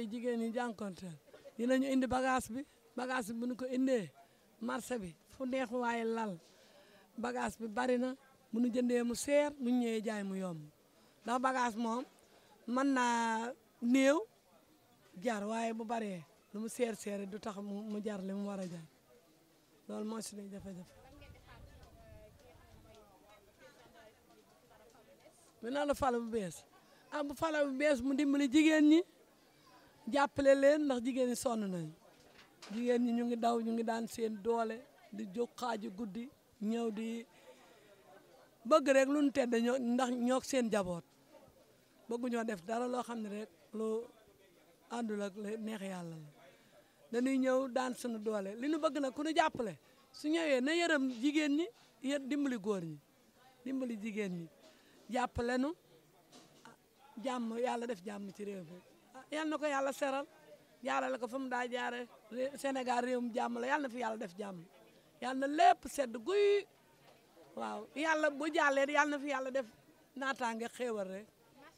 yi jigéen ñi jànkonteel dinañu indi bagage bi bagage bi bu ñu ko indee marché bi fu neex waaye lal bagage bi bari na bu ñu jëndee mu seer bu ñu ñëwee jaay mu yomb ndax bagage moom mën naa néew jar waaye bu baree lu mu seer seer du tax mu mu jar li mu war a jar loolu moo si ne jafe-jafe mi na la fala bu bees ah bu fala bu bees mu dimbali jigéen ñi jàppale leen ndax jigéen ñi sonn nañu jigéen ñi ñu ngi daw ñu ngi daan seen doole di jóg xaaju guddi ñëw di bëgg rek lu nu tedd ñoo ndax ñoo seen jaboot bëggu ñoo def dara loo xam ne rek lu àndul ak neex yàlla la dañuy ñëw daan suñu doole li nu bëgg nag ku nu jàppale su ñëwee na yërëm jigéen ñi yë dimbali góor ñi dimbali jigéen ñi jàppale nu jàmm yàlla def jàmm ci réew mi yal na ko yàlla seral jaarale ko fa mu daa jaare Sénégal réewum jàmm la yàlla na fi yàlla def jàmm yàlla na lépp sedd guy waaw yàlla bu jàllee yàlla na fi yàlla def naataange xéewal rek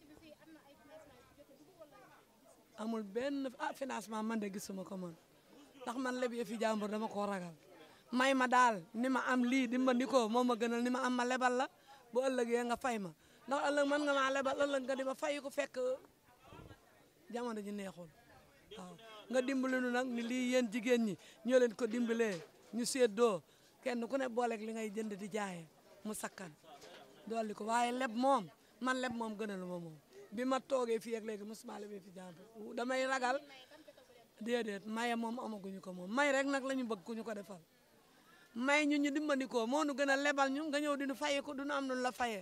amul benn ah financement man de gisuma ko man ndax man leb fi jàmbur dama koo ragal may ma daal ni ma am lii dimbali ko moo ma gënal ni ma am ma lebal la bu ëllëgee nga fay ma ndax ëllëg mën nga maa lebal ëllëg nga di ma fay ko fekk jamono ji neexul waaw nga dimbali nu nag ni lii yéen jigéen ñi ñoo leen ko dimbalee ñu séddoo kenn ku ne booleeg li ngay jënd di jaayee mu sakkan dolli ko waaye leb moom man leb moom gënalu ma moom bi ma toogee fii ak léegi mosuma lebee fi jàmbur damay ragal déedéet maye moom amaguñu ko moom may rek nag la ñu bëgg ku ñu ko defal may ñu ñu dimbandikoo moo nu gën a lebal ñu nga ñëw di nu fayee ko du nu am nu la fayee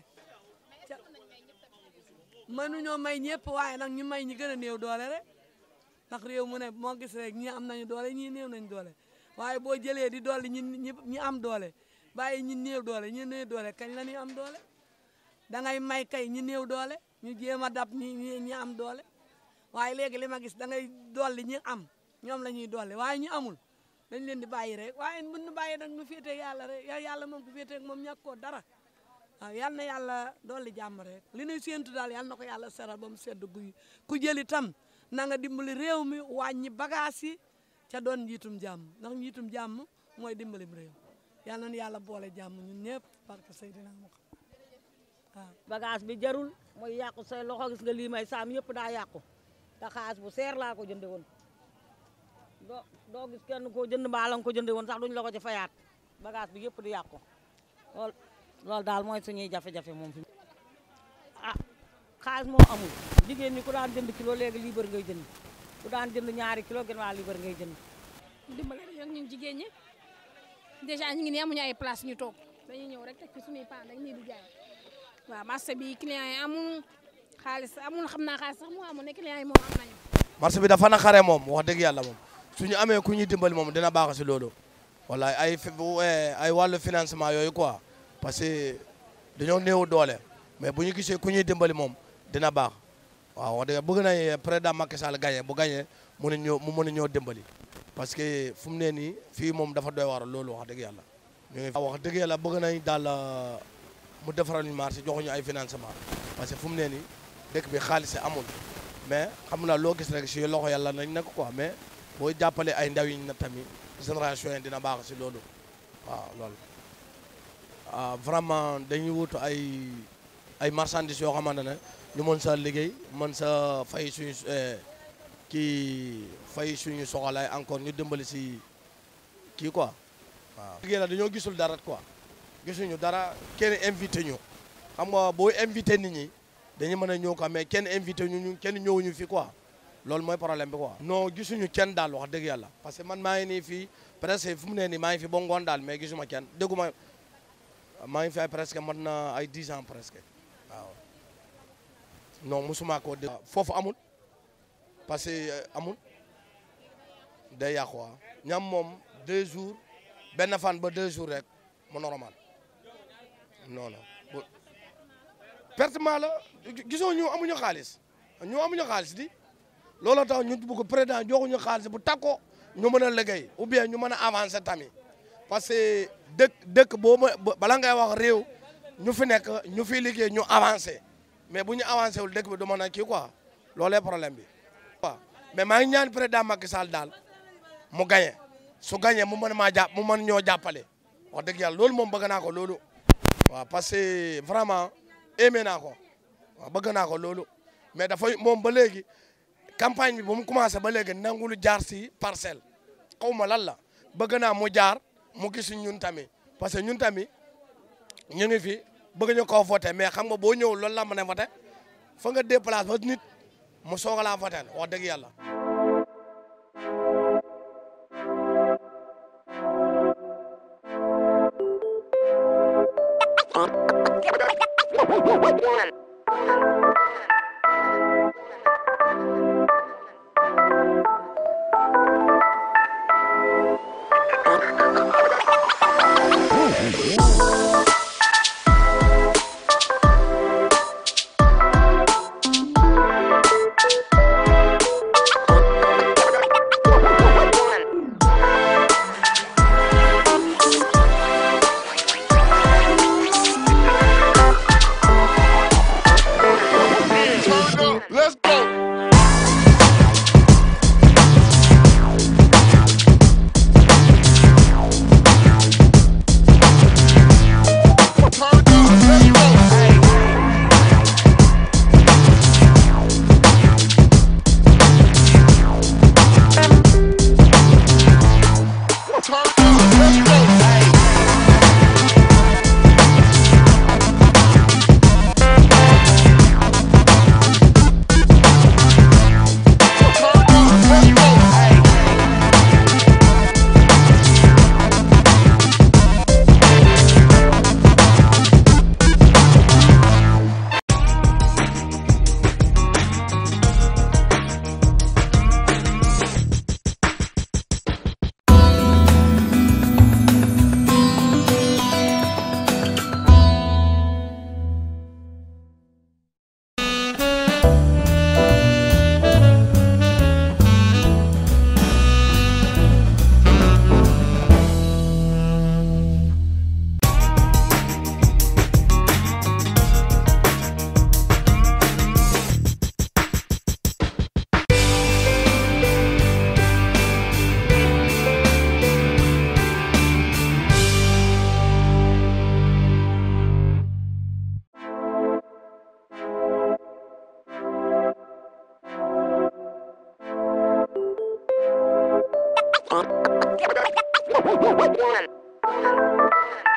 mënuñoo may ñëpp waaye nag ñu may ñi gën a néew doole rek ndax réew mu ne moo gis rek ñi am nañu doole ñii néew nañu doole waaye boo jëlee di dolli ñi ñi ñi am doole bàyyi ñi néew doole ñi néew doole kañ la ñuy am doole da ngay may kay ñi néew doole ñu jéem a dab ñi ñi ñi am doole waaye léegi li ma gis da ngay dolli ñi am ñoom la ñuy dolli waaye ñi amul dañ leen di bàyyi rek waaye bu ñu bàyyi nag ñu féetee yàlla rek yàlla moom ku féetee moom ñàkk koo dara waaw yal na yàlla dolli jàmm rek li ñuy séentu daal yal na ko yàlla seral ba mu sedd guy ku jël itam na nga dimbali réew mi wàññi bagage yi ca doon njiitum jàmm ndax njiitum jàmm mooy dimbalim réew yal na yàlla boole jàmm ñun ñëpp parce que Seydina Muhammad waaw. bagage bi jarul mooy yàqu say loxo gis nga lii may saam yëpp daa yàqu te xaalis bu seer laa ko jënde woon doo doo gis kenn koo jënd mbaa la nga ko jënde woon sax duñ la ko ci fayaat bagage bi yëpp di yàqu lool loolu daal mooy suñuy jafe-jafe moom fi ah xaalis moo amul jigéen ñi ku daan jënd kilo léegi liibar ngay jënd ku daan jënd ñaari kilo gën waa liibar ngay jënd dimbale rek ñun jigéen ñi dèjà ñu ngi nii amuñu ay place ñu toog dañuy ñëw rek teg ci suñuy paan rek nii di jaay waaw marché bi client yi amul xaalis amul xam naa xaalis sax moo amul ne client yi moom am nañu marché bi dafa naqaree moom wax dëgg yàlla moom suñu amee ku ñuy dimbali moom dina baax si loolu wala ay fi bu ay wàllu financement yooyu quoi parce que dañoo néew doole mais bu ñu gisee ku ñuy dimbali moom dina baax waaw wax dëgg bëgg nañ président Macky Sall gagné bu gagné mu ne ñoo mu mën a ñoo dimbali parce que fu mu ne nii fii moom dafa doy war loolu wax dëgg yàlla ñu ngi wax dëgg yàlla bëgg nañ daal mu defaral ñu marché joxuñu ay financement parce que fu mu ne nii dëkk bi xaalis amul mais xam naa loo gis rek si loxo yàlla nañ nekk quoi mais boo jàppale ay ndaw yi na tamit génération yi dina baax si loolu waaw loolu ah vraiment dañuy wut ay ay marchandises yoo xamante ne ñu mën sa liggéey mën sa fay suñu kii fay suñu soxlaay encore ñu dimbali si kii quoi waaw. liggéey la dañoo gisul dara quoi gisuñu dara kenn invité ñu xam nga boo invité nit ñi dañu mën a ñëw quoi mais kenn invité ñu ñu kenn ñëwuñu fi quoi loolu mooy problème bi quoi. non gisuñu kenn daal wax dëgg yàlla parce que man maa ngi nii fii presque fu mu ne nii maa ngi fi ba ngoon daal mais gisuma kenn dégguma maa ngi fi ay presque mat na ay 10 ans presque waaw non musuma koo dégg. foofu amul parce que amul day yàqu waaw ñam moom deux jours benn fan ba deux jours rek mu normal non non pertement la gisoo ñu amuñu xaalis ñu amuñu xaalis di looloo tax ñu bëgg président joxuñu xaalis bu takko ñu mën a liggéey ou bien ñu mën a avancer tamit parce que dëkk dëkk boo ma bala ngay wax réew ñu fi nekk ñu fi liggéey ñu avancé mais bu ñu avancé wul dëkk bi du mën a kii quoi loolee problème bi. waaw mais maa ngi ñaan président Macky Sall daal mu gagné su gagné mu mën maa jàpp mu mën ñoo jàppale wax dëgg yàlla loolu moom bëgg naa ko loolu waaw parce que vraiment aimé naa ko waaw bëgg naa ko loolu mais dafay moom ba léegi campagne bi ba mu commencé ba léegi nangulu jaar si parcelle xaw ma lan la bëgg naa mu jaar mu gis ñun tamit parce que ñun tamit ñu ngi fi bëgg ñu koo voté mais xam nga boo ñëwul loolu la mën a voté fa nga déplace ba nit mu soog a laa voté wax dëgg yàlla. Let's go. Turn up. Let's go. Turn up. Let's go. Turn up. Let's go. One.